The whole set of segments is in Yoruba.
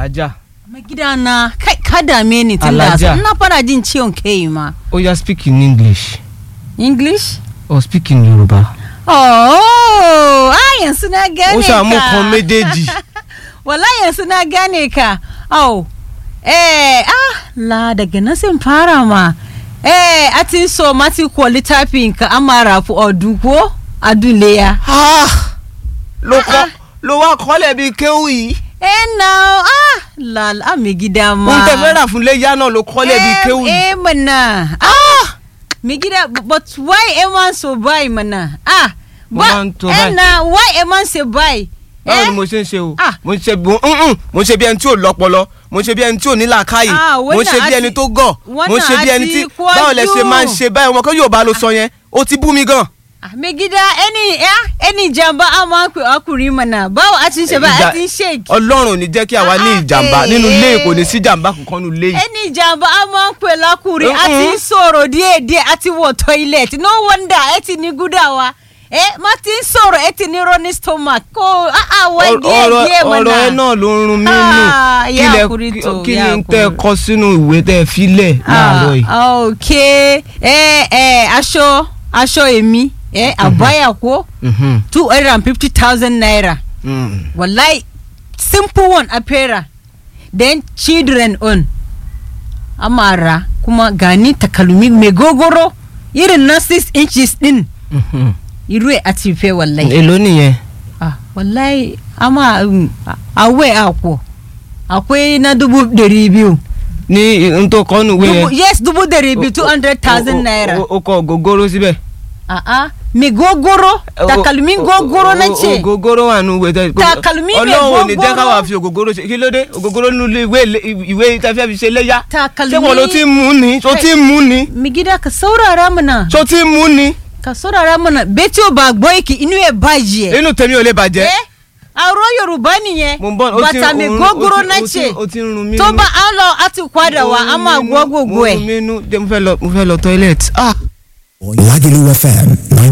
alájà mai gida na kai ka dame ni tun da Alhaja. ina fara jin ciwon kai ma ó yá speak in english english or speak in yorùbá. oh ah yanzu na gane ó ka ṣàmú kan méjèèjì. wala yanzu na gane ka oh eh ah la daga nan sun fara ma eh a ti so ma ti kọ littafin ka amara fu ọdún ko adúléya ló kọ́ ló wá kọ́lẹ̀ bíi kéwù yìí. eh na ah la la mi gida ma ohun tẹ fẹ́ rà fún léyà náà ló kọ́lẹ̀ bíi kéwù yìí. eh mana ah mi gida but why a man so buy mana ah Mo máa ń tó eh báyìí. na why a man say buy báwo eh ni mo ṣe ń ṣe o Ah. mo ń ṣe bí mm-mm, mo ń ṣe bí ẹni tí ò lọ́pọlọ mo ń ṣe bí ẹni tí ò ní làákàyè Ah, mo ń ṣe wọ́n bí náà ẹni àti- tó gọ̀ wọ́n mo ń ṣe náà bí ẹni tí àti kọjú. báwo lẹ ṣe máa ń ṣe báyìí ọmọ kan yóò bá lọ sọ yẹn ó ti bú mi gan. Ah, mai gida ẹni ya ẹni ìjàmbá a máa ń pè ọkùnrin mọ̀nà báwo a ti ń ṣe báyìí a ti ń ṣèkì ọlọ́run ò ní jẹ́ kí àwa ní Ah, ìjàmbá eh, nínú ilé eh. kò ní sí ìjàmbá kankan nínú ilé yìí. ẹni ìjàmbá a máa ń pè lọkùnrin a ti ń Mm-mm. sọ̀rọ̀ díẹ̀ díẹ̀ a ti wọ̀ toilet no wonder ẹ ti ní gúdàwá ẹ má ti ń sọ̀rọ̀ ẹ ti ní running stomach kó àwọ̀ díẹ̀ ọ̀rọ̀ díẹ̀ ọ̀rọ̀ ẹ mọ̀nà. náà ló ń run mí nù Ah, kí ìyá lẹ ọkùnrin kí- tó, kí ìyá ni tẹ ọkùnrin. kọ sínú ìwé tẹ filẹ̀ láàárọ̀ yìí. Ah, ok ẹ ẹ aṣọ aṣọ èmi ẹ àbáyà kó Mhm, two hundred and fifty thousand naira. mm. wallahi simple one apera then children on amara kuma gani takalmi mai gogoro irin na 6 inches din Mhm. iru a tife wallahi èló nìyẹn. ah wallahi ama um, awe akwo akwai na dubu dari biyu ní n tó kọ́ nù ìwé Dubu- yẹn. yes dubu dari biyu O- two o- hundred o- thousand o- naira o- o kọ gogoro síbẹ̀. ah ah mai gogoro takalmi O- o- gogoro na o- ce ògógóró wà nù ìwé tẹ. Takalmi mi ọlọ́run ò ní jẹ́ gógóró. káwa fi ògógóró ṣe kí ló dé ògógóró nínú ilé ìwé ìwé tẹ fẹ́ fi ṣe léyà. takalmi ṣé wọn ló ti ń mú ni ṣó ti ń mú ni mi gida ka saurara mana ṣó ti ń mú ni ka saurara mana bẹ́tí ò bá gbọ́ ìkì inú ẹ̀ bàjẹ́. inú tèmi ò lè bàjẹ́. ẹ àrò yorùbá nìyẹn mo ń bọ̀ ó ti bàtà mi òun- gógóró ó ti- náà ó ti- ṣe ó ti ń run mí tó nú. bá a lọ a ti padà wá a máa gbọ́ gbogbo mo ẹ̀. rún mi nú jẹ́ mo fẹ́ lọ mo fẹ́ lọ toilet. ah. Lagelu FM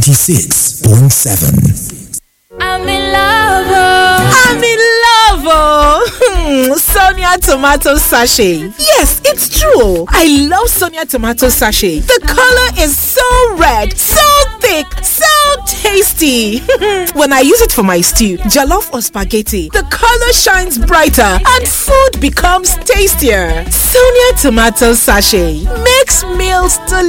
96.7. I'm in love. oh. I'm in love, oh. Sonia tomato sachet. Yes, it's true. I love Sonia tomato sachet. The color is so red, so thick, so tasty. when I use it for my stew, jollof or spaghetti, the color shines brighter and food becomes tastier. Sonia tomato sachet makes meals delicious.